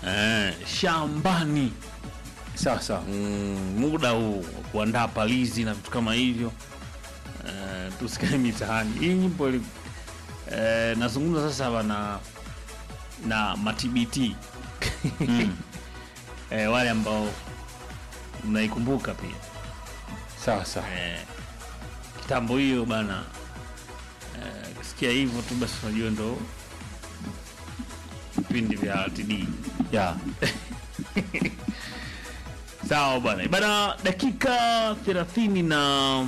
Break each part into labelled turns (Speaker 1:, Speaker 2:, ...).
Speaker 1: eh, shambani
Speaker 2: sawa sawa
Speaker 1: mm, muda huu wa kuandaa palizi na vitu kama hivyo eh, tusikae mitaani. Hii nyimbo ili- eh, nazungumza sasa hapa na na matbt eh, wale ambao mnaikumbuka pia
Speaker 2: sawa sawa
Speaker 1: eh, kitambo hiyo bana eh, kisikia hivyo tu basi unajua ndo vipindi vya RTD.
Speaker 2: ya
Speaker 1: Sawa bwana bana, dakika 30 na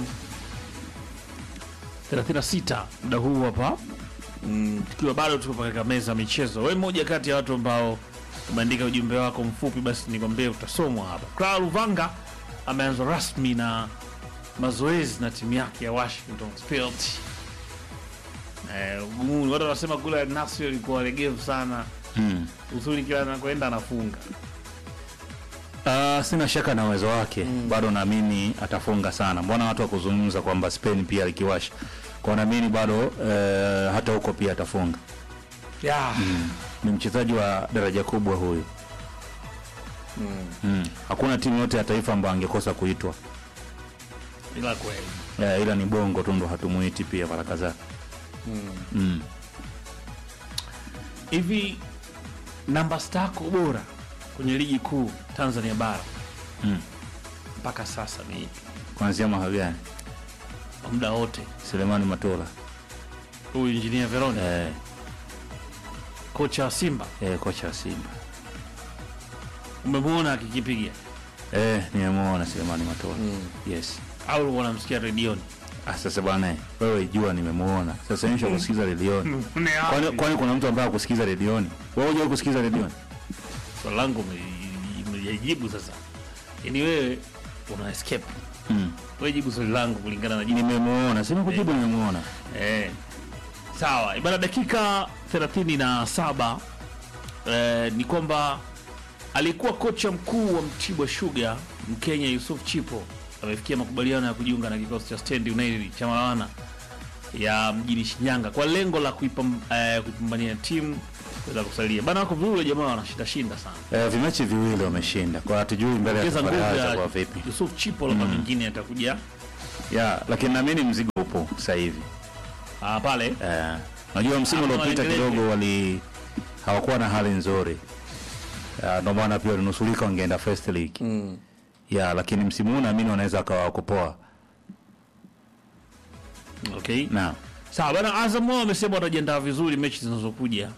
Speaker 1: 36 muda huu hapa mm, tukiwa bado tuko katika meza ya michezo. Wewe mmoja kati ya watu ambao umeandika ujumbe wako mfupi, basi nikwambie utasomwa hapa. Clara Luvanga ameanza rasmi na mazoezi na timu yake ya Washington Spirit. Eh, ugumuni watu wanasema kule Nasri alikuwa legevu sana,
Speaker 2: mm.
Speaker 1: uzuri kila anakwenda anafunga.
Speaker 2: Uh, sina shaka na uwezo wake bado naamini atafunga sana. Mbona watu wakuzungumza kwamba Spain pia alikiwasha kwa, naamini bado eh, hata huko pia atafunga.
Speaker 1: Yeah.
Speaker 2: Ni mchezaji wa daraja kubwa huyu mm. Hakuna timu yote ya taifa ambayo angekosa kuitwa
Speaker 1: Ila kweli
Speaker 2: eh, ila ni bongo tu ndo hatumuiti pia mara kadhaa mm.
Speaker 1: hivi namba stako bora kwenye ligi kuu Tanzania bara
Speaker 2: Mm.
Speaker 1: mpaka sasa ni ipi?
Speaker 2: Kuanzia mwaka gani?
Speaker 1: Kwa muda wote
Speaker 2: Selemani Matola
Speaker 1: huyu injinia Veroni
Speaker 2: eh,
Speaker 1: kocha wa Simba
Speaker 2: eh, kocha wa Simba
Speaker 1: umemwona akikipiga
Speaker 2: eh, nimemwona Selemani Matola yes.
Speaker 1: au ulikuwa unamsikia redioni?
Speaker 2: Ah, sasa bwana wewe jua nimemwona sasa nisha kusikiza redioni kwani, kwani kuna mtu ambaye akusikiza redioni wewe hujai kusikiza redioni
Speaker 1: Swali langu umelijibu sasa, yaani wewe una escape
Speaker 2: mm.
Speaker 1: wewe, jibu swali langu kulingana na jibu
Speaker 2: nimemwona sema kujibu nimemwona
Speaker 1: Eh, sawa ibana, dakika 37 eh, ni kwamba alikuwa kocha mkuu wa Mtibwa Sugar Mkenya Yusuf Chipo amefikia makubaliano ya kujiunga na kikosi cha Stand United cha Malawana ya mjini Shinyanga kwa lengo la kuipam, eh, kuipambania timu kuweza kusalia bana. Wako vizuri jamaa, wanashinda shinda sana,
Speaker 2: eh, vimechi viwili wameshinda kwa hatujui mbele ya
Speaker 1: ongeza
Speaker 2: safari
Speaker 1: nguvu
Speaker 2: yao
Speaker 1: ya
Speaker 2: itakuwa vipi
Speaker 1: Yusuf Chipo, labda mengine atakuja
Speaker 2: ya lakini naamini mzigo upo sasa hivi
Speaker 1: ah, pale
Speaker 2: Eh, najua msimu
Speaker 1: Hapo
Speaker 2: uliopita
Speaker 1: waendelee.
Speaker 2: kidogo wali hawakuwa na hali nzuri Ya, ndio maana pia walinusulika wangeenda first league
Speaker 1: mm.
Speaker 2: ya lakini msimu huu naamini wanaweza wakawa wako poa
Speaker 1: okay.
Speaker 2: na
Speaker 1: Sawa bana, Azam wao wamesema watajiandaa vizuri mechi zinazokuja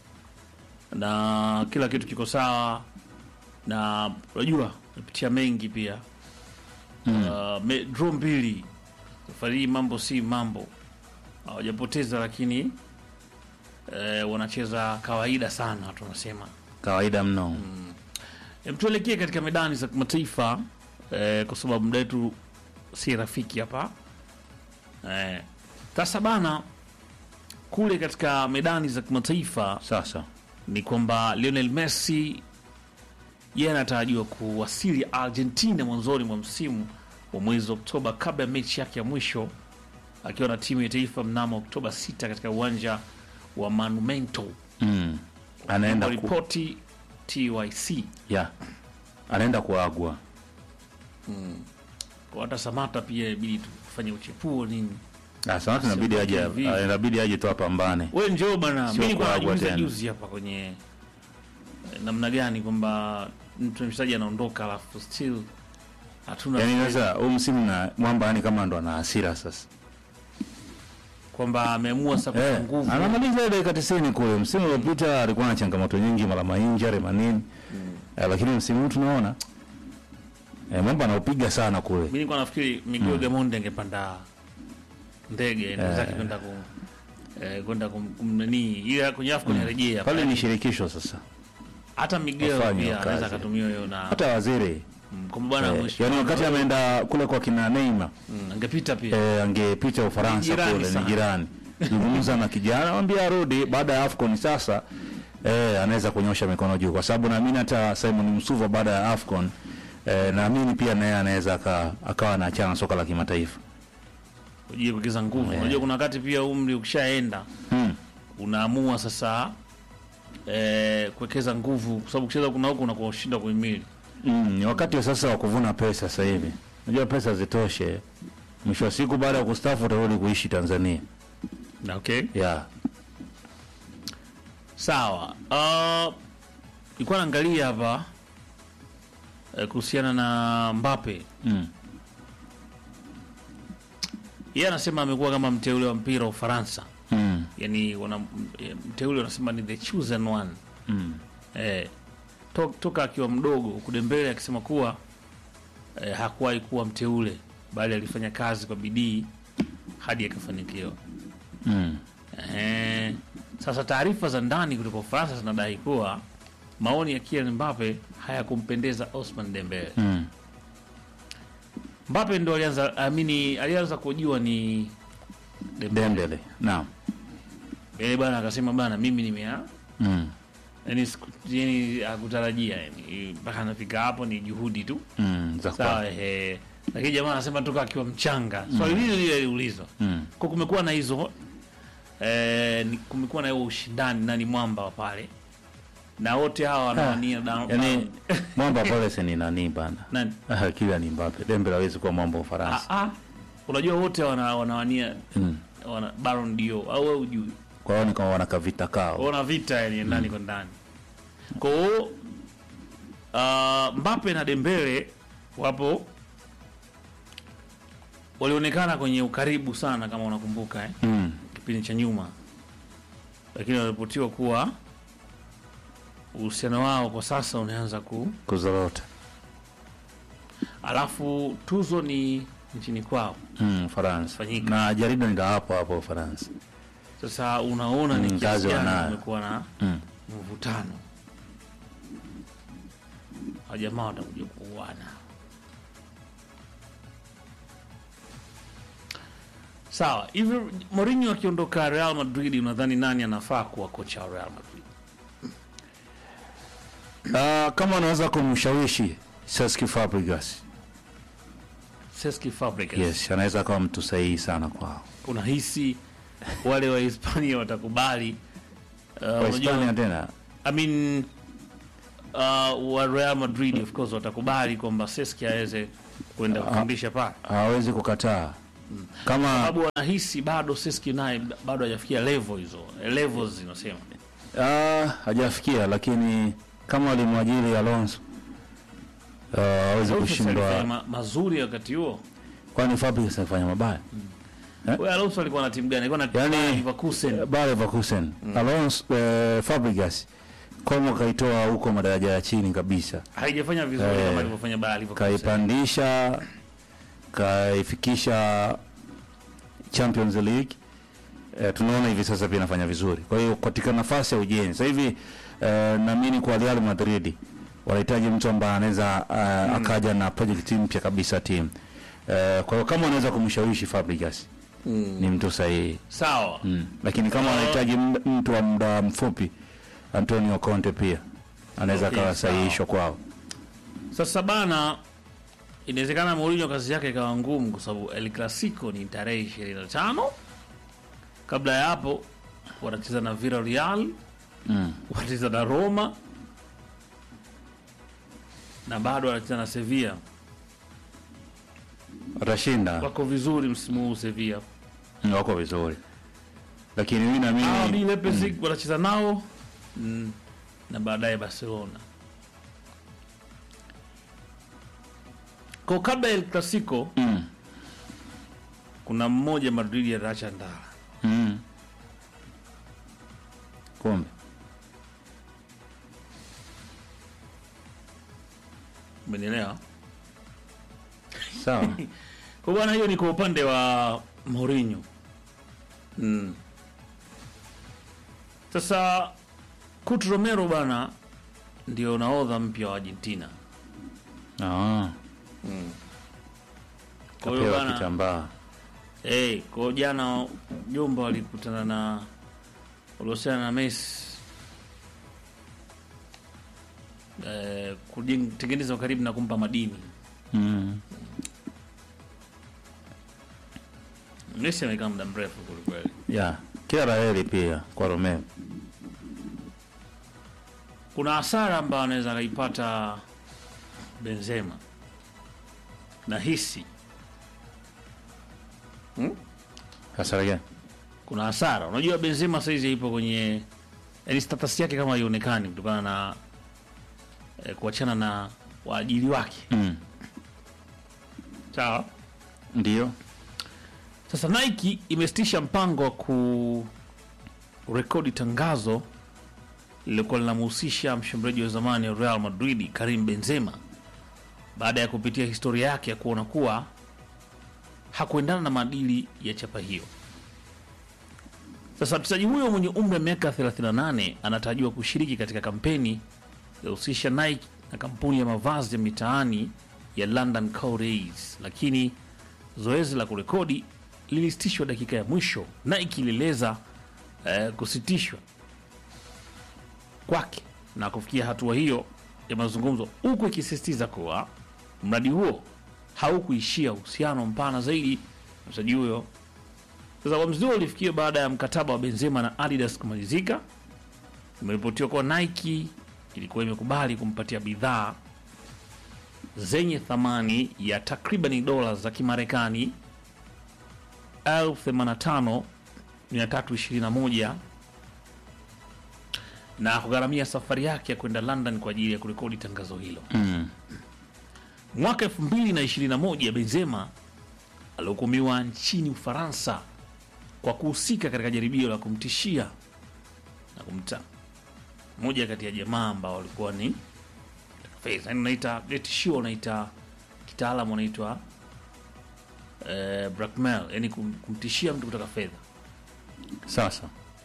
Speaker 1: na kila kitu kiko sawa, na unajua napitia mengi pia mm. uh, me, draw mbili safari hii, mambo si mambo, hawajapoteza lakini eh, wanacheza kawaida sana, watu wanasema.
Speaker 2: kawaida mno
Speaker 1: Em, tuelekee katika medani za kimataifa eh, kwa sababu muda wetu si rafiki hapa eh, sasa bana, kule katika medani za kimataifa
Speaker 2: sasa
Speaker 1: ni kwamba Lionel Messi yeye anatarajiwa kuwasili Argentina mwanzoni mwa msimu wa mwezi Oktoba kabla ya mechi yake ya mwisho akiwa na timu ya taifa mnamo Oktoba 6 katika uwanja wa Monumento
Speaker 2: mm. anaenda
Speaker 1: kwa
Speaker 2: ku,
Speaker 1: ripoti TYC.
Speaker 2: ya anaenda kuagwa
Speaker 1: Kwa hata Samata pia ibidi tufanye uchepuo nini.
Speaker 2: Ah, Samata inabidi aje
Speaker 1: Vivi.
Speaker 2: ah, inabidi aje tu apambane
Speaker 1: We njoo bana,
Speaker 2: Sio
Speaker 1: mimi nilikuwa
Speaker 2: kuagwa
Speaker 1: najiuliza
Speaker 2: tena.
Speaker 1: juzi hapa kwenye eh, namna gani kwamba mtu mchezaji anaondoka alafu still hatuna
Speaker 2: yaani sasa huu msimu na mwamba yani kama ndo ana hasira sasa
Speaker 1: kwamba ameamua sasa
Speaker 2: Eh,
Speaker 1: kwa nguvu
Speaker 2: anamaliza ile dakika 90 kule. Msimu uliopita alikuwa na changamoto nyingi, mara mainjari manini eh, lakini msimu huu tunaona eh, mambo anaupiga sana kule.
Speaker 1: Mimi nilikuwa nafikiri Miguel Gamondi angepanda ndege ndio zake kwenda ku eh, kwenda kum- kumnani ile kwenye AFCON yarejea
Speaker 2: Pale ni shirikisho sasa,
Speaker 1: hata Miguel
Speaker 2: wafanye
Speaker 1: pia
Speaker 2: kazi.
Speaker 1: anaweza akatumia hiyo na
Speaker 2: hata waziri
Speaker 1: mm, kwamba bwana
Speaker 2: eh,
Speaker 1: mheshimiwa,
Speaker 2: yani wakati ameenda kule kwa kina Neymar
Speaker 1: mm, angepita pia
Speaker 2: eh, angepita
Speaker 1: Ni
Speaker 2: Ufaransa
Speaker 1: jirani
Speaker 2: kule, ni
Speaker 1: sana.
Speaker 2: jirani, zungumza na kijana, mwambie arudi baada ya AFCON sasa eh, anaweza kunyosha mikono juu, kwa sababu naamini hata Simon Msuva baada ya AFCON eh, naamini pia naye anaweza aka- akawa anaachana na soka la kimataifa
Speaker 1: ujie kuongeza nguvu. Unajua kuna wakati pia umri ukishaenda
Speaker 2: hmm.
Speaker 1: unaamua sasa eh, kuwekeza nguvu, kwa sababu kucheza kuna huko unakuwa ushinda kuhimili.
Speaker 2: Mm, ni wakati wa sasa wa kuvuna pesa sasa hivi. Unajua pesa zitoshe. Mwisho wa siku baada ya kustaafu utarudi kuishi Tanzania.
Speaker 1: Okay.
Speaker 2: Yeah.
Speaker 1: Sawa. Uh, nilikuwa naangalia hapa eh, kuhusiana na Mbappe.
Speaker 2: Mm.
Speaker 1: Yeye anasema amekuwa kama mteule wa mpira wa Ufaransa.
Speaker 2: Mm.
Speaker 1: Yaani wana mteule wanasema ni the chosen one.
Speaker 2: Mm.
Speaker 1: Eh, to, toka akiwa mdogo kudembele akisema kuwa eh, hakuwahi kuwa mteule bali alifanya kazi kwa bidii hadi akafanikiwa.
Speaker 2: Mm.
Speaker 1: Ehe. Sasa taarifa za ndani kutoka Ufaransa zinadai kuwa maoni ya Kylian Mbappe hayakumpendeza Osman Dembele.
Speaker 2: Mm.
Speaker 1: Mbappe ndo alianza amini, alianza kujua ni Dembele.
Speaker 2: Dembele. Naam.
Speaker 1: Dembele bana akasema bana, mimi nimea
Speaker 2: Mm.
Speaker 1: yani, siku- yani hakutarajia yani mpaka anafika hapo, ni juhudi tu
Speaker 2: Mm. Za
Speaker 1: sawa.
Speaker 2: kwa.
Speaker 1: Ehe, lakini jamaa anasema toka akiwa mchanga, swali lile lile aliulizwa
Speaker 2: Mm.
Speaker 1: kwa kumekuwa na hizo eh, ni- kumekuwa na hiyo ushindani, nani mwamba wa pale, na wote hawa wanawania da-
Speaker 2: Yaani mwamba pale si ni nani bana?
Speaker 1: nani
Speaker 2: Ah, kila ni Mbappe. Dembele hawezi kuwa mwamba wa
Speaker 1: ah,
Speaker 2: Ufaransa.
Speaker 1: ah, unajua wote wana, wanawania
Speaker 2: Mm.
Speaker 1: wana Baron Dio au wewe ujui,
Speaker 2: Kwa hiyo ni kama wana kavita kao.
Speaker 1: wana vita yani ndani kwa ndani. Kwa hiyo uh, Mbappe na Dembele wapo walionekana kwenye ukaribu sana, kama unakumbuka eh?
Speaker 2: Mm.
Speaker 1: kipindi cha nyuma, lakini wanaripotiwa kuwa uhusiano wao kwa sasa unaanza ku,
Speaker 2: Kuzorota.
Speaker 1: alafu tuzo ni nchini kwao.
Speaker 2: Mm, Ufaransa.
Speaker 1: Fanyika.
Speaker 2: Na jarida ni la hapo hapo Ufaransa.
Speaker 1: Sasa unaona ni
Speaker 2: Mm,
Speaker 1: kiasi
Speaker 2: kazi
Speaker 1: gani
Speaker 2: wanayo.
Speaker 1: kumekuwa na
Speaker 2: Mm.
Speaker 1: mvutano, wajamaa watakuja kuuana. Sawa, hivi Mourinho akiondoka Real Madrid, unadhani nani anafaa kuwa kocha wa Real Madrid?
Speaker 2: Ah, kama unaweza kumshawishi Cesc Fabregas.
Speaker 1: Cesc Fabregas.
Speaker 2: Yes, anaweza akawa mtu sahihi sana kwao.
Speaker 1: unahisi wale wa Hispania watakubali? Uh,
Speaker 2: Kwa
Speaker 1: unajua,
Speaker 2: Hispania tena.
Speaker 1: I mean, uh, wa Real Madrid of course watakubali kwamba Cesc aweze kwenda kufundisha pale,
Speaker 2: hawezi kukataa kama
Speaker 1: sababu wanahisi bado Cesc naye bado hajafikia level hizo levels zinasema.
Speaker 2: ah, hajafikia, lakini kama walimwajiri Alonso ah, hawezi
Speaker 1: Alonso alifanya
Speaker 2: kushindwa,
Speaker 1: ma, mazuri wakati huo.
Speaker 2: kwani Fabregas alifanya mabaya
Speaker 1: Wewe Alonso alikuwa na timu gani? Alikuwa na
Speaker 2: Yaani-
Speaker 1: Leverkusen.
Speaker 2: Bayer Leverkusen Alonso eh, Fabregas Como kaitoa huko madaraja ya chini kabisa,
Speaker 1: Haijafanya vizuri
Speaker 2: Eh,
Speaker 1: kama alivyofanya Bayer Leverkusen.
Speaker 2: kaipandisha kaifikisha Champions League. Eh, tunaona hivi sasa pia inafanya vizuri. Kwa hiyo katika nafasi ya ujenzi sasa hivi eh, naamini kwa Real Madrid wanahitaji mtu ambaye anaweza eh, akaja na project mpya kabisa timu. Eh, kwa hiyo kama wanaweza kumshawishi Fabregas ni mtu sahihi.
Speaker 1: Sawa.
Speaker 2: Mm. Lakini kama wanahitaji md- mtu wa muda mfupi Antonio Conte pia anaweza
Speaker 1: Okay,
Speaker 2: akawa
Speaker 1: sawa.
Speaker 2: sahihisho kwao.
Speaker 1: Sasa bana, inawezekana Mourinho kazi yake ikawa ngumu kwa sababu El Clasico ni tarehe 25. Kabla ya hapo wanacheza na Villarreal,
Speaker 2: Mm.
Speaker 1: wanacheza na Roma na bado wanacheza na Sevilla.
Speaker 2: Watashinda.
Speaker 1: Wako vizuri msimu huu Sevilla.
Speaker 2: Mm, wako vizuri, lakini mimi
Speaker 1: RB
Speaker 2: naamini
Speaker 1: Leipzig wanacheza nao mm, na baadaye Barcelona. Kwa kabla ya El Clasico
Speaker 2: mm,
Speaker 1: kuna mmoja Madrid ataacha ndara
Speaker 2: mm. kumbe
Speaker 1: umenielewa?
Speaker 2: sawa.
Speaker 1: Kwa bwana, hiyo ni kwa upande wa Mourinho. Mm. Sasa Kurt Romero bana ndio nahodha mpya wa Argentina.
Speaker 2: Ah,
Speaker 1: Kwa hiyo
Speaker 2: kapewa
Speaker 1: bana
Speaker 2: kitambaa
Speaker 1: eh, kwa hiyo jana jomba walikutana na walihusiana na Messi eh, kutengeneza ukaribu na kumpa madini.
Speaker 2: mm.
Speaker 1: Messi amekaa muda mrefu kwelikweli.
Speaker 2: ya kila la heri pia kwa Romeo.
Speaker 1: kuna hasara ambayo anaweza akaipata Benzema nahisi
Speaker 2: Hasara gani?
Speaker 1: kuna hasara. Unajua Benzema saizi ipo kwenye yani status yake kama haionekani kutokana na eh, kuachana na waajiri wake.
Speaker 2: Mm.
Speaker 1: Sawa.
Speaker 2: Ndio.
Speaker 1: Sasa Nike imesitisha mpango wa kurekodi tangazo lililokuwa linamhusisha mshambuliaji wa zamani wa Real Madrid Karim Benzema baada ya kupitia historia yake ya kuona kuwa hakuendana na maadili ya chapa hiyo. Sasa mchezaji huyo mwenye umri wa miaka 38 anatarajiwa kushiriki katika kampeni iliyohusisha Nike na kampuni ya mavazi ya mitaani ya London Cowrays, lakini zoezi la kurekodi lilisitishwa dakika ya mwisho. Nike ilieleza eh, kusitishwa kwake na kufikia hatua hiyo ya mazungumzo, huku ikisisitiza kuwa mradi huo haukuishia uhusiano mpana zaidi na mchezaji huyo. Sasa uamuzi huo ulifikia baada ya mkataba wa Benzema na Adidas kumalizika. Imeripotiwa kuwa Nike ilikuwa imekubali kumpatia bidhaa zenye thamani ya takribani dola za Kimarekani 85321 na kugharamia safari yake ya kwenda London kwa ajili ya kurekodi tangazo hilo.
Speaker 2: Mm.
Speaker 1: Mwaka 2021 Benzema alihukumiwa nchini Ufaransa kwa kuhusika katika jaribio la kumtishia na kumta moja kati ya jamaa ambao walikuwa ni fedha, yani unaita ile tishio, unaita kitaalamu unaitwa eh, blackmail, yani kum, kumtishia mtu kutaka fedha.
Speaker 2: Sasa.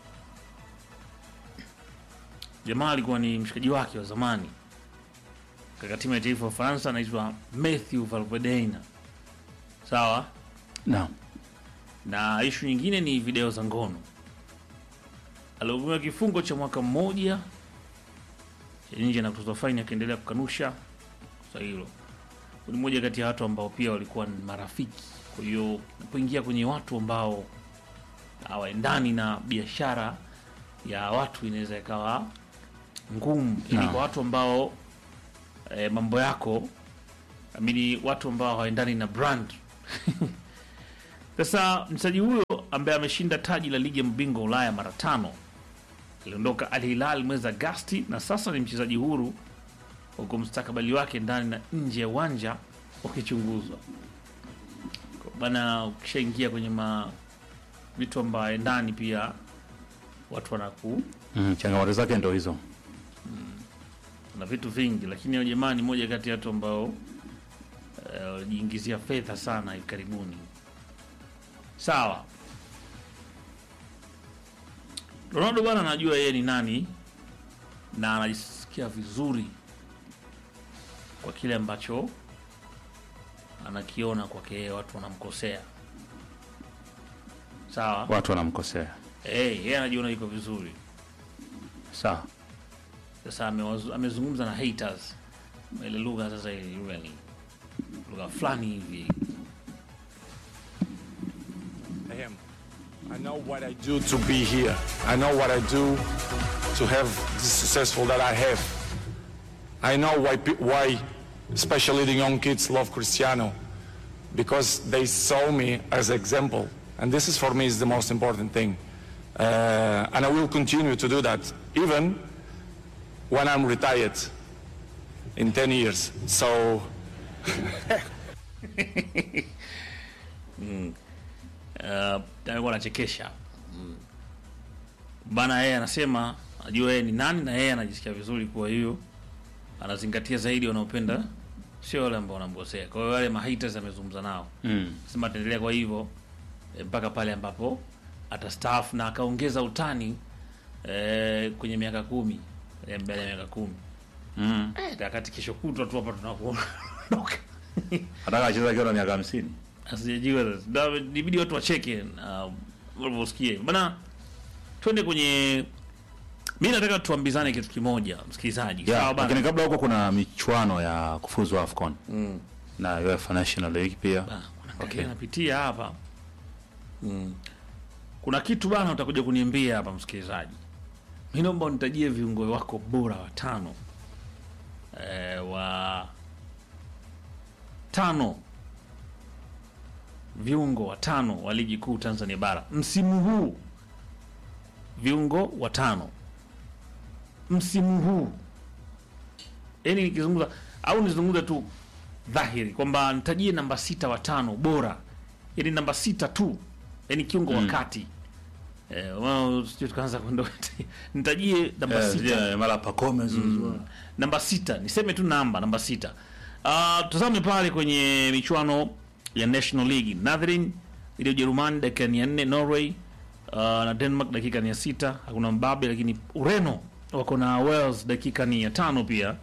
Speaker 1: Jamaa alikuwa ni mshikaji wake wa zamani katika timu ya taifa ya Ufaransa, anaitwa Matthew Valbuena, sawa
Speaker 2: Naam.
Speaker 1: na ishu nyingine ni video za ngono. Alihukumiwa kifungo cha mwaka mmoja cha nje na kutozwa faini, akiendelea kukanusha kosa hilo. Ni mmoja kati ya watu ambao pia walikuwa ni marafiki. Kwa hiyo napoingia kwenye watu ambao hawaendani na biashara ya watu, inaweza ikawa ngumu, lakini
Speaker 2: Naam.
Speaker 1: kwa watu ambao e, mambo yako amini, watu ambao hawaendani na brand sasa mchezaji huyo ambaye ameshinda taji la ligi ya mabingwa Ulaya mara tano aliondoka Al Hilal mwezi Agasti na sasa ni mchezaji huru, huku mustakabali wake ndani na nje ya uwanja ukichunguzwa. Kwa Bana, ukishaingia kwenye ma vitu ambaye ndani pia watu wanaku
Speaker 2: Mm, changamoto zake ndo hizo.
Speaker 1: na vitu vingi, lakini huyo jamaa ni moja kati ya watu ambao eh, walijiingizia fedha sana hivi karibuni. Sawa, Ronaldo bwana anajua yeye ni nani na anajisikia vizuri kwa kile ambacho anakiona kwake yeye, watu wanamkosea. Sawa,
Speaker 2: Watu wanamkosea.
Speaker 1: eh, yeye anajiona yuko vizuri.
Speaker 2: Sawa.
Speaker 1: Sasa amewazu- amezungumza na haters ile lugha sasa, ile lugha ni lugha fulani hivi
Speaker 3: him. I know what I do to be here. I know what I do to have the successful that I have. I know why, pe- why especially the young kids love Cristiano because they saw me as example. And this is for me is the most important thing. Uh, and I will continue to do that even when I'm retired in 10 years. So
Speaker 1: uh, alikuwa anachekesha mm. Bana yeye anasema anajua yeye ni nani na yeye anajisikia vizuri, kwa hiyo anazingatia zaidi wanaopenda, sio wale ambao wanamkosea. Kwa hiyo wale mahaters amezungumza nao
Speaker 2: Mm.
Speaker 1: sema ataendelea kwa hivyo eh, mpaka pale ambapo atastaafu, na akaongeza utani eh, kwenye miaka kumi eh, mbele ya miaka kumi
Speaker 2: Mm.
Speaker 1: eh, wakati kesho kutwa tu hapa tunakuona
Speaker 2: Ataka acheza akiwa na miaka 50.
Speaker 1: asijajua sasa. Da- Inabidi watu wacheke na walivyosikia bana. Twende kwenye, mi nataka tuambizane kitu kimoja, msikilizaji. Sawa
Speaker 2: Yeah,
Speaker 1: bana?
Speaker 2: lakini kabla huko kuna michuano ya kufuzu AFCON
Speaker 1: Mm.
Speaker 2: na UEFA National League pia.
Speaker 1: Ah, kuna
Speaker 2: Okay.
Speaker 1: okay. napitia hapa mm. Kuna kitu bana utakuja kuniambia hapa msikilizaji. mi naomba unitajie viungo wako bora watano e, wa tano viungo watano wa ligi kuu Tanzania bara msimu huu, viungo watano msimu huu. Yani nikizungumza au nizungumza tu dhahiri kwamba nitajie namba sita watano bora, yani namba sita tu, yani kiungo wakati eh, wao sijui tukaanza kwenda nitajie namba
Speaker 2: Eh,
Speaker 1: sita
Speaker 2: yeah, mara Pacome zuzua.
Speaker 1: namba sita niseme tu namba namba sita uh, tazame pale kwenye michuano ya national league Netherlands ili ujerumani dakika ni ya nne norway uh, na denmark dakika ni ya sita hakuna mbabe lakini ureno wako na wales dakika ni ya tano pia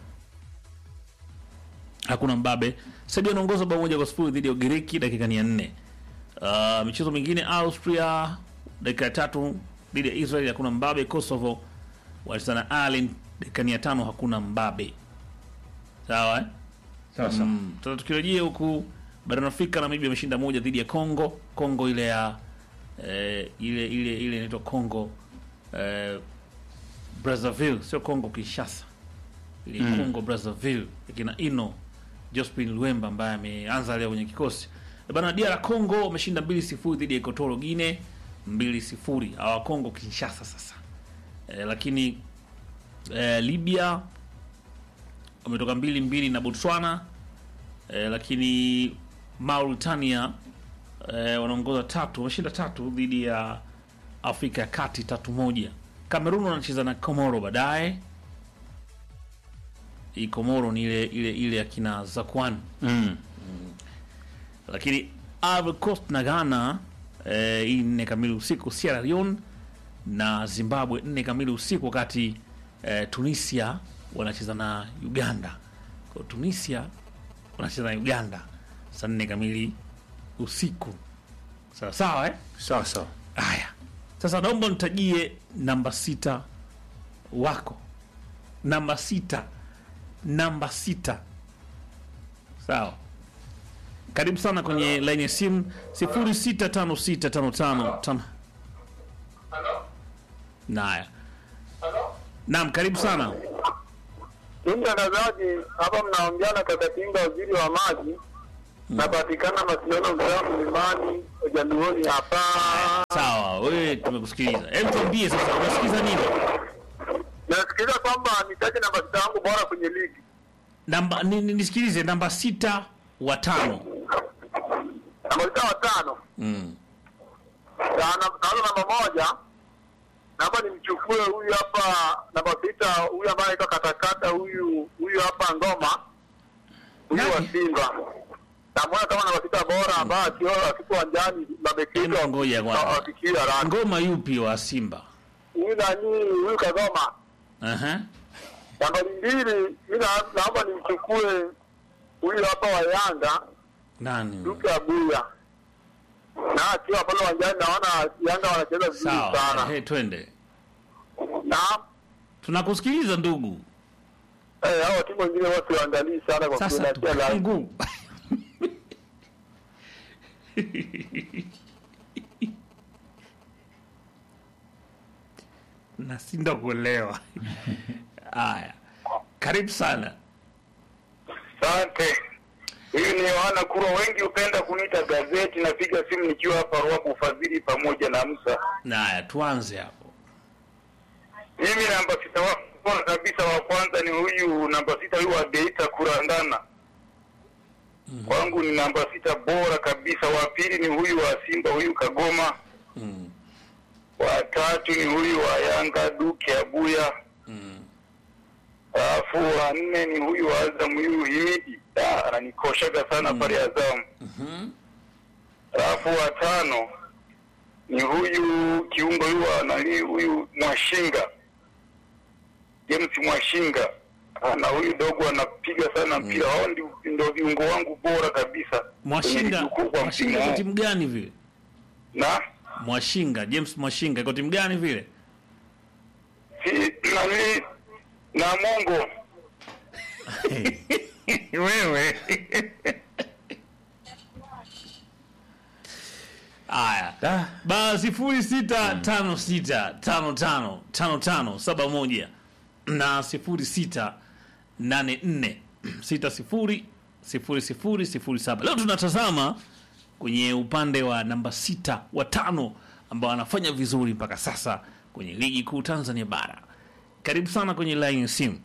Speaker 1: hakuna mbabe serbia anaongoza bao moja kwa sifuri dhidi ya ugiriki dakika ni ya nne uh, michezo mingine austria dakika ya tatu dhidi ya israel hakuna mbabe kosovo walicheza na Ireland dakika ni ya tano hakuna mbabe sawa eh?
Speaker 2: Sasa
Speaker 1: Mm, sasa tukirejea huku barani Afrika, Namibia ameshinda moja dhidi ya Congo. Congo ile ya eh, ile ile ile inaitwa Congo eh, Brazzaville, sio Congo Kinshasa, ile
Speaker 2: Mm.
Speaker 1: Congo Brazzaville ikina Ino Jospin Luemba ambaye ameanza leo kwenye kikosi Eh, bana. DR Congo wameshinda mbili sifuri dhidi ya Equatorial Guinea mbili sifuri hawa Congo Kinshasa sasa eh, lakini eh, Libya wametoka mbili mbili na Botswana eh, lakini Mauritania eh, wanaongoza tatu, wameshinda tatu dhidi ya Afrika ya Kati tatu moja. Kamerun wanacheza na Komoro baadaye. Hii Komoro ni ile ile ile ya kina Zakwan,
Speaker 2: mm.
Speaker 1: lakini Ivory Coast na Ghana eh, hii nne kamili usiku. Sierra Leone na Zimbabwe nne kamili usiku, wakati eh, Tunisia wanacheza na Uganda. Kwa Tunisia wanacheza na Uganda saa nne kamili usiku, sawa sawa eh?
Speaker 2: sawa sawa
Speaker 1: Haya, sasa naomba nitajie namba sita wako, namba sita, namba sita. Sawa, karibu sana kwenye laini ya simu sifuri sita tano sita tano tano tano. Naya, naam, karibu sana.
Speaker 4: Ni mtangazaji hapa, mnaongea na Kakatinga, waziri wa maji. Napatikana Masiano, mtaa Mlimani, Ujaluoni hapa.
Speaker 1: Sawa, wewe tumekusikiliza. Hebu tuambie sasa, unasikiza nini?
Speaker 4: Nasikiliza kwamba nitaje namba sita yangu bora kwenye ligi.
Speaker 1: Namba ni, ni, nisikilize namba sita wa tano.
Speaker 4: Namba sita watano,
Speaker 1: Mm.
Speaker 4: naanza namba moja. Naomba nimchukue huyu hapa namba sita, huyu ambaye anaitwa katakata, huyu huyu hapa Ngoma, huyu wa
Speaker 1: Nani?
Speaker 4: Simba. Namwona kama namba sita bora ambaye akiwa akipo uwanjani mabekini
Speaker 1: Hebu ngoja kwanza.
Speaker 4: wafikia rani.
Speaker 1: Ngoma yupi wa Simba?
Speaker 4: Huyu nani huyu Kagoma
Speaker 1: Aha.
Speaker 4: nambari mbili, mi na- naomba nimchukue huyu hapa wa Yanga
Speaker 1: Nani?
Speaker 4: Duke Abuya, na akiwa pale uwanjani naona Yanga wanacheza vizuri
Speaker 1: Sawa.
Speaker 4: sana
Speaker 1: Hey, twende.
Speaker 4: na
Speaker 1: Tunakusikiliza ndugu.
Speaker 4: eh, hao timu wengine wote waangalii sana kwa
Speaker 1: Sasa
Speaker 4: kunatia live.
Speaker 1: tupungu. Nasinda kuelewa. Haya. Karibu sana.
Speaker 4: Asante. Huyu ni Yohana Kurwa, wengi hupenda kuniita gazeti. Napiga simu nikiwa hapa Ruaku Ufadhili pamoja na Musa.
Speaker 1: Haya, tuanze hapo.
Speaker 4: Mimi namba sita wa bora kabisa wa kwanza ni huyu namba sita huyu wa Geita Kurandana. Kwangu ni namba sita bora kabisa. Wa pili ni huyu wa Simba huyu Kagoma.
Speaker 1: Mm.
Speaker 4: Wa tatu ni huyu wa Yanga Duke Abuya.
Speaker 1: Mm.
Speaker 4: Alafu wa nne ni huyu wa Azam huyu Himidi. Ah, ananikoshaga sana pale Azam.
Speaker 1: Mhm.
Speaker 4: Alafu wa tano ni huyu kiungo huyu wa nani huyu Mwashinga James Mwashinga Ah, na huyu dogo anapiga sana mpira. Hao ndio ndio viungo wangu bora kabisa kwenye
Speaker 1: Mwashinga,
Speaker 4: ligi kuu kwa
Speaker 1: Mwashinga
Speaker 4: msimu
Speaker 1: iko
Speaker 4: huu.
Speaker 1: timu gani vile?
Speaker 4: na
Speaker 1: Mwashinga, James Mwashinga iko timu gani vile?
Speaker 4: si nani na Mongo
Speaker 1: Wewe. Haya.
Speaker 2: Ah,
Speaker 1: ba sifuri sita tano sita tano tano tano tano saba moja na sifuri sita nane nne sita sifuri sifuri sifuri sifuri saba leo tunatazama kwenye upande wa namba sita wa tano ambao anafanya vizuri mpaka sasa kwenye ligi kuu tanzania bara karibu sana kwenye line ya simu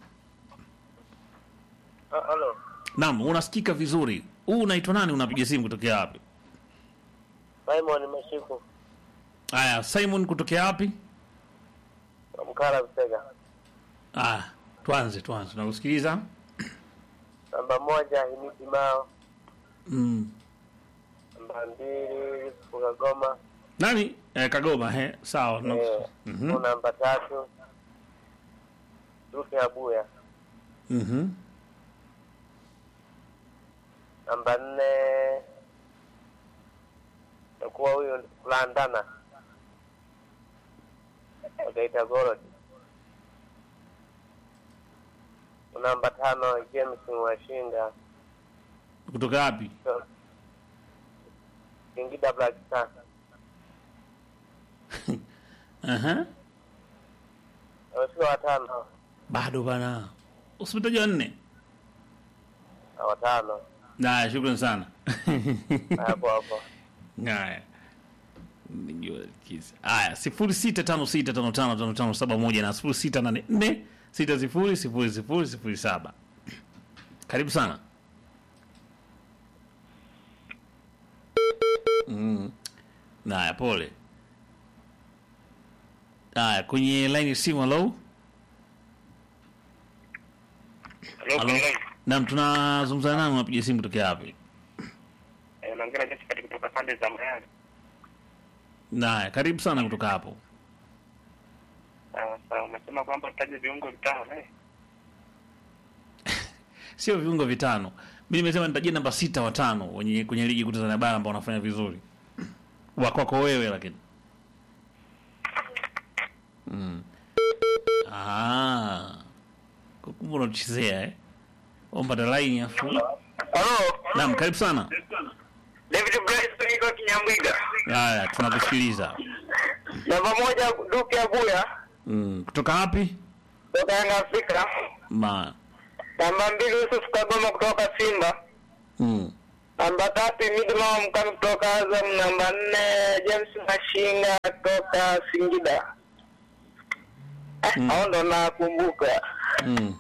Speaker 5: Halo,
Speaker 1: naam unasikika vizuri huu unaitwa nani unapiga simu kutokea wapi
Speaker 5: Simon Mashiku
Speaker 1: haya simon kutokea wapi
Speaker 5: wa Mkala Busega.
Speaker 1: ah, tuanze tuanze tunakusikiliza
Speaker 5: Namba moja Himidi Mao,
Speaker 1: mm.
Speaker 5: namba mbili Yusufu Kagoma,
Speaker 1: nani eh, kagoma he sawa tuna-
Speaker 5: eh,
Speaker 1: Mhm.
Speaker 5: namba tatu Duke Abuya,
Speaker 1: Mhm.
Speaker 5: namba nne takuwa huyu Kulandana wakaita Gorod, namba tano James Mwashinga
Speaker 1: kutoka wapi
Speaker 5: Singida Black Star,
Speaker 1: Aha.
Speaker 5: wamefika watano
Speaker 1: bado bana usipitaji wa nne
Speaker 5: na watano
Speaker 1: naya shukran sana
Speaker 5: hapo hapo.
Speaker 1: haya Nijua kisa. haya sifuri sita tano sita tano tano tano tano saba moja na sifuri sita nane nne sita sifuri sifuri sifuri sifuri saba karibu sana mm. naya pole haya kwenye line ya simu halo halo nam tunazungumza nani unapiga simu kutokea wapi
Speaker 5: naongea Jessica kutoka pande za Mayani.
Speaker 1: naya karibu sana kutoka hapo
Speaker 5: Sawa sawa, umesema kwamba tutaje viungo vitano eh?
Speaker 1: sio viungo vitano mi nimesema nitajia namba sita watano wenye kwenye ligi kuu Tanzania bara ambao wanafanya vizuri wa kwako wewe lakini mm. Ah. Kwa kumbe unatuchezea eh ombata laini afu
Speaker 4: Halo,
Speaker 1: naam karibu sana
Speaker 4: David Bryson iko Kinyambwiga.
Speaker 1: haya tunakusikiliza
Speaker 4: Namba moja Duke Abuya
Speaker 1: mm. kutoka wapi
Speaker 4: kutoka Yanga Afrika.
Speaker 1: ma
Speaker 4: Namba mbili Yusuf Kagoma kutoka Simba.
Speaker 1: mm.
Speaker 4: Namba tatu Midma Mkami kutoka Azam. Namba nne James Mashinga kutoka Singida. Eh, hao ndo nakumbuka.
Speaker 1: Mm.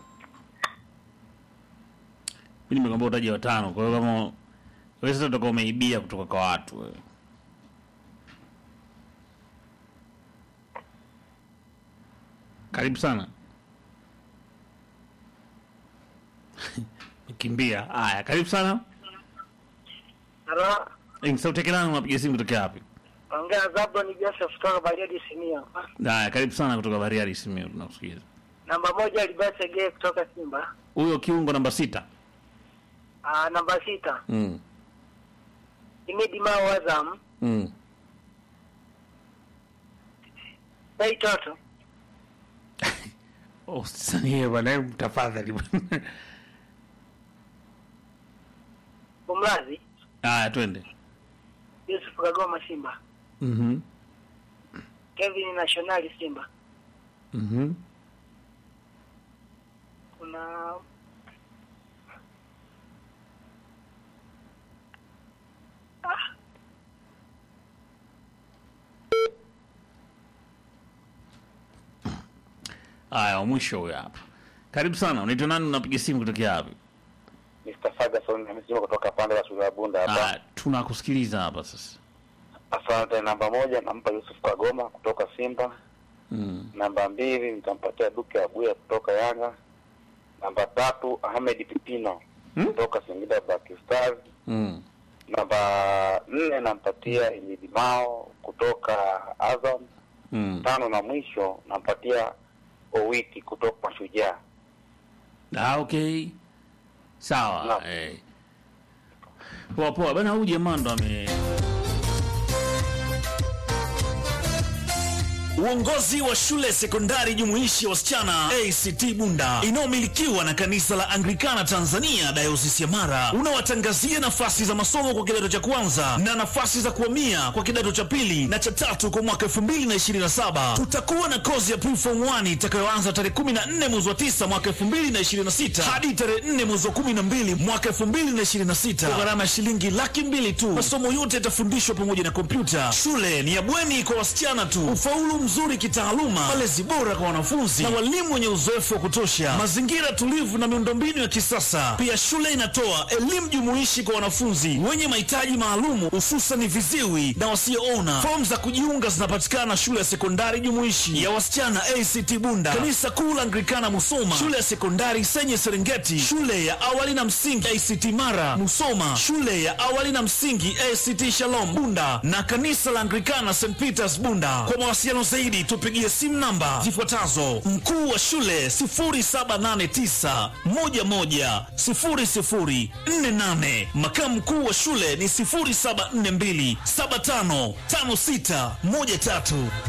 Speaker 1: Mi nimekwambia utaji watano, kwa hiyo kama wewe sasa utakuwa umeibia kutoka kwa watu wewe. Karibu sana. Kimbia. Haya, karibu sana.
Speaker 5: Halo,
Speaker 1: Eh, sauti yake nani unapiga simu kutoka wapi?
Speaker 5: ongea Zabron Joseph kutoka Bariadi Simia.
Speaker 1: Haya, karibu sana kutoka Bariadi Simiyu tunakusikiza.
Speaker 5: Namba moja Libase Gay kutoka Simba.
Speaker 1: Huyo kiungo namba sita.
Speaker 5: Ah, namba sita
Speaker 1: Mm.
Speaker 5: Himidi Mao Azam.
Speaker 1: Mm.
Speaker 5: Bei Toto.
Speaker 1: Oh, sasa bwana, hebu tafadhali bwana.
Speaker 5: Bumlazi.
Speaker 1: Haya, twende.
Speaker 5: Yusuf Kagoma Simba.
Speaker 1: Mhm.
Speaker 5: Kevin Nationali Simba.
Speaker 1: Mhm.
Speaker 5: Kuna
Speaker 1: Haya, wa mwisho huyo hapa. Karibu sana. Unaitwa nani? Unapiga simu kutokea wapi?
Speaker 6: Mr. Ferguson amesema kutoka pande la shule ya Bunda hapa.
Speaker 1: Haya, tunakusikiliza hapa sasa.
Speaker 6: Asante. Namba moja nampa Yusuf Kagoma kutoka Simba.
Speaker 1: Mm.
Speaker 6: Namba mbili nitampatia Duke Abuya kutoka Yanga. Namba tatu Ahmed Pipino
Speaker 1: Hmm?
Speaker 6: kutoka Singida Black Stars.
Speaker 1: Mm.
Speaker 6: Namba nne nampatia Himidi Mao kutoka Azam.
Speaker 1: Mm.
Speaker 6: Tano na mwisho nampatia Owiti kutoka Mashujaa.
Speaker 1: Ah, okay. Sawa.
Speaker 6: Naam.
Speaker 1: Eh. Poa poa. Bana huyu jamaa ndo ame
Speaker 7: Uongozi wa shule sekondari jumuishi ya wasichana ACT Bunda inayomilikiwa na kanisa la Anglikana Tanzania Dayosisi ya Mara unawatangazia nafasi za masomo kwa kidato cha kwanza na nafasi za kuhamia kwa kidato cha pili na cha tatu kwa mwaka 2027. Tutakuwa na kozi ya preform 1 itakayoanza tarehe 14 mwezi wa 9 mwaka 2026 hadi tarehe 4 mwezi wa 12 mwaka 2026 kwa gharama ya shilingi laki mbili tu. Masomo yote yatafundishwa pamoja na kompyuta. Shule ni ya bweni kwa wasichana tu. Ufaulu mzuri kitaaluma, malezi bora kwa wanafunzi na walimu wenye uzoefu wa kutosha, mazingira tulivu na miundombinu ya kisasa. Pia shule inatoa elimu jumuishi kwa wanafunzi wenye mahitaji maalumu, hususan viziwi na wasioona. Fomu za kujiunga zinapatikana shule ya sekondari jumuishi ya wasichana ACT Bunda, kanisa kuu la Anglikana Musoma, shule ya sekondari Senye Serengeti, shule ya awali na msingi ACT Mara Musoma, shule ya awali na msingi ACT Shalom Bunda na kanisa la Anglikana St Peters Bunda. Kwa mawasiliano zaidi tupigie simu namba zifuatazo: mkuu wa shule 0789 11 0048, makamu mkuu wa shule ni 0742 755613.